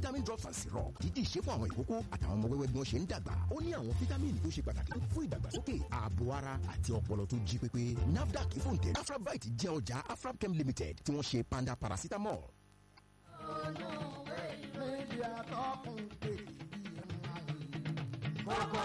vitamin drops and syrup dídì ṣe fún àwọn ìkókó àtàwọn ọmọ wẹ́wẹ́ bí wọ́n ṣe ń dàgbà ó ní àwọn fítámìnì tó ṣe pàtàkì fún ìdàgbàsókè ààbò ara àti ọpọlọ tó jí pépé nafdac fòǹtẹ̀ afrabite jẹ́ ọjà afrabchem limited tí wọ́n ṣe panda paracetamol. méjì àtọkùn pé kókó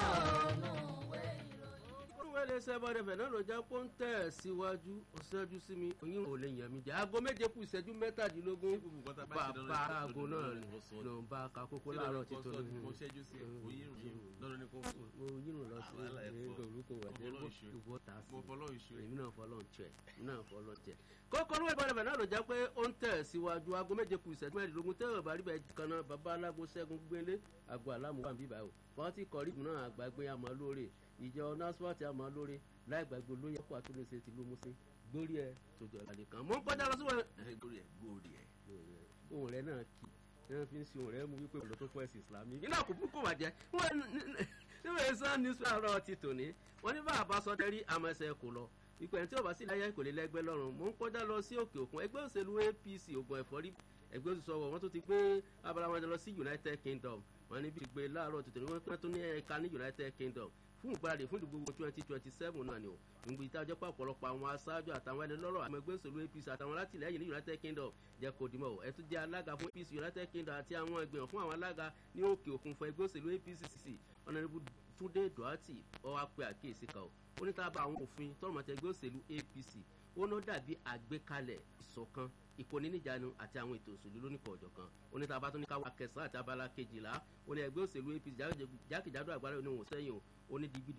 olúwẹ̀ lè ṣe bọ́dẹ̀ fẹ̀ náà ló jẹ́ kó ń tẹ̀ síwájú ó ṣẹ́jú sí mi oyin ò lè yàn mí jẹ́ aago méje kù ìṣẹ́jú mẹ́tàdínlógún bàbá aago náà ni ló ń bá ka kókó láàárọ̀ títọ́ lóhùn mo ṣẹ́jú sí ẹ̀ oyún lọ́dọ̀ ní kò fún mo yírun lọ sí Wàhálà ẹ̀ pọ̀. orúkọ wà jẹ́ Ọpọlọ ìṣe. ìwọ ta sí mo fọlọ́ ìṣe èmi náà fọlọ́ ń tẹ̀ èmi náà fọlọ́ ń tẹ̀. kókó olúwẹ̀ bọ́dẹ̀ fẹ̀ náà ló jẹ́ pé ó ń tẹ̀ síwájú aago méje kù ìṣẹ́jú mẹ́rìndínlógún tẹ́wọ̀ bá rí bẹ́ẹ̀ kan náà bàbá alágo ṣẹ́gun gbélé àgọ́ àlámù wà níbí báyìí fọ́tí kọ́ríbù náà àgbàgbé àmọ́ lóore ìjọ násùwàtì àmọ́ lóore láì gbàgbé olóyè ọkọ̀ àtúnṣe ti ló mú sí gbórí ẹ̀ tòjọ́ ìlànà kan mọ́ ń kọjá lọ síwọ̀n ẹ̀ gbórí ẹ̀ gbórí ẹ̀ ohun rẹ̀ náà kì í wọ́n fi ń ṣe ohun rẹ̀ mú wípé ọ̀dọ́ tó pọ̀ ẹ̀sìn ìsìlámì iná kò kúkú wà jẹ́ wọ́n níwèé sàn ní sọ̀rọ̀ ti tòní wọ́n ní bá àbá sọ tẹ́rí àmọ́ ẹsẹ̀ kò lọ ipò ẹ̀ tí ò bá sí láyé kò lè lẹ́gbẹ́ lọ́rùn mò ń kọjá lọ sí òkè òkun ẹgbẹ́ òṣèlú apc ògùn ẹ̀fọ́rí ẹgbẹ́ òṣìṣọ́ wọ̀ wọ́n tó ti gbé abala wọn lọ sí united kingdom wọ́n níbi ti gbé láàárọ̀ tuntun ní wọ́n tún ní ẹ̀ka ní united kingdom fún ìgbáradì fún ìdìbò twenty twenty seven náà ni o ìgbì ìtajọ́ pọ̀ ọ̀pọ̀lọpọ̀ àwọn aṣáájú àtàwọn ẹni lọ́rọ̀ àwọn ẹgbẹ́ òṣèlú apc àtàwọn alátìlẹyìn ní united kingdom jẹ́ kó dìmọ̀ ẹ̀ tún jẹ́ alága fún apc united kingdom àti àwọn ìgbìmọ̀ fún àwọn alága ní òkè òkun fún ẹgbẹ́ òṣèlú apc ọ̀nàdìbò túndé duarte ọwọ́ apẹ àkíyèsí kan ó ní tá a bá àwọn òfin tọrọ mọ́tẹ́ ẹgbẹ́ òṣèlú apc ó ní ó dàbí àgbékalẹ̀ ìṣọ̀kan ìkóníníjànú àti àwọn ètò òṣèlú lónìkọ̀ ọ̀jọ̀ kan ó ní tá a bá tún ní káwá kẹsàn-án àti abala kejìlá ó ní ẹgbẹ́ òṣèlú apc jákèjádò àgbáyé oníwọ̀n sẹ́yìn o ó ní digbidi